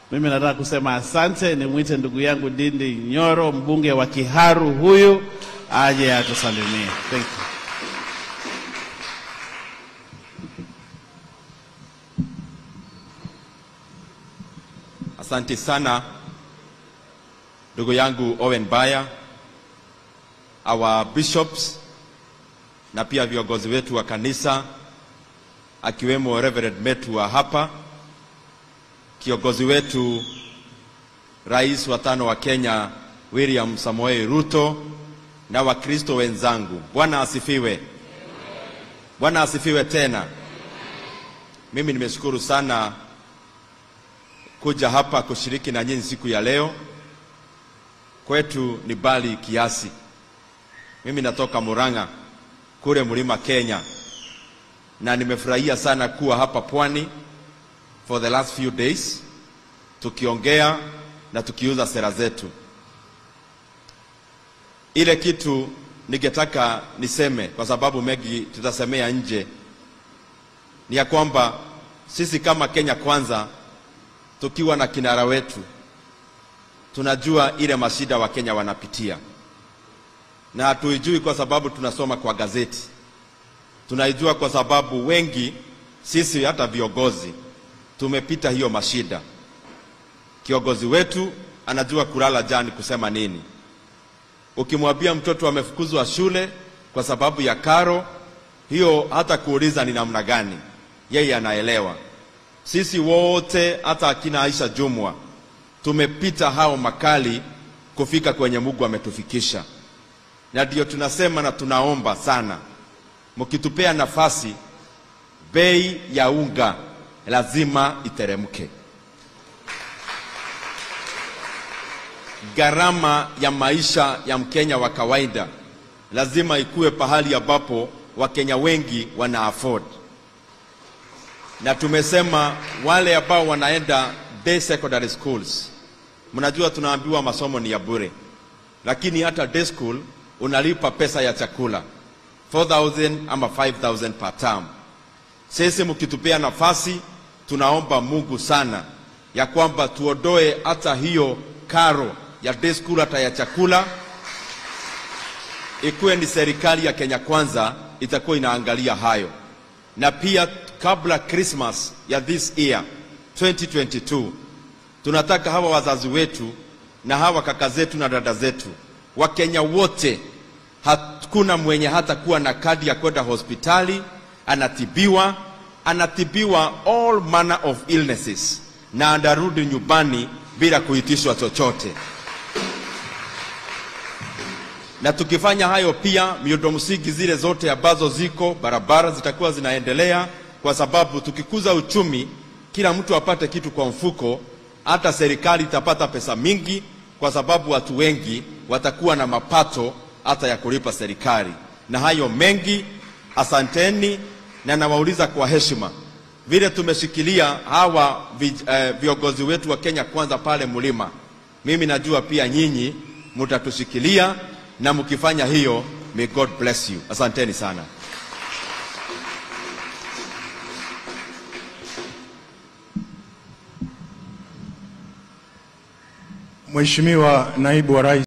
Mimi nataka kusema asante, nimwite ndugu yangu Dindi Nyoro, mbunge wa Kiharu huyu aje atusalimie. Thank you. Asante sana ndugu yangu Owen Baya, our bishops na pia viongozi wetu wa kanisa akiwemo Reverend Metu wa hapa, kiongozi wetu rais wa tano wa Kenya William Samoei Ruto na Wakristo wenzangu, Bwana asifiwe. Bwana asifiwe tena. Mimi nimeshukuru sana kuja hapa kushiriki na nyinyi siku ya leo. Kwetu ni bali kiasi. Mimi natoka Murang'a kule mlima Kenya, na nimefurahia sana kuwa hapa pwani for the last few days tukiongea na tukiuza sera zetu. Ile kitu ningetaka niseme, kwa sababu mengi tutasemea nje, ni ya kwamba sisi kama Kenya Kwanza tukiwa na kinara wetu tunajua ile mashida wa Kenya wanapitia, na hatuijui kwa sababu tunasoma kwa gazeti. Tunaijua kwa sababu wengi sisi, hata viongozi, tumepita hiyo mashida. Kiongozi wetu anajua kulala jani kusema nini. Ukimwambia mtoto amefukuzwa shule kwa sababu ya karo, hiyo hata kuuliza ni namna gani, yeye anaelewa. Sisi wote hata akina Aisha Jumwa tumepita hao makali kufika kwenye Mungu ametufikisha, na ndio tunasema na tunaomba sana, mkitupea nafasi, bei ya unga lazima iteremke. Gharama ya maisha ya Mkenya wa kawaida lazima ikuwe pahali ambapo Wakenya wengi wana afford na tumesema wale ambao wanaenda day secondary schools, mnajua tunaambiwa masomo ni ya bure, lakini hata day school unalipa pesa ya chakula 4000 ama 5000 per term. Sisi mkitupea nafasi, tunaomba Mungu sana ya kwamba tuondoe hata hiyo karo ya day school, hata ya chakula, ikuwe ni serikali ya Kenya Kwanza itakuwa inaangalia hayo, na pia kabla Christmas ya this year 2022 tunataka hawa wazazi wetu na hawa kaka zetu na dada zetu Wakenya wote, hakuna mwenye hata kuwa na kadi ya kwenda hospitali, anatibiwa anatibiwa all manner of illnesses, na anarudi nyumbani bila kuitishwa chochote. Na tukifanya hayo, pia miundo msingi zile zote ambazo ziko barabara zitakuwa zinaendelea kwa sababu tukikuza uchumi, kila mtu apate kitu kwa mfuko, hata serikali itapata pesa mingi, kwa sababu watu wengi watakuwa na mapato hata ya kulipa serikali. Na hayo mengi, asanteni, na nawauliza kwa heshima, vile tumeshikilia hawa vi, eh, viongozi wetu wa Kenya Kwanza pale mlima, mimi najua pia nyinyi mtatushikilia, na mkifanya hiyo, may God bless you. Asanteni sana. Mheshimiwa Naibu wa Rais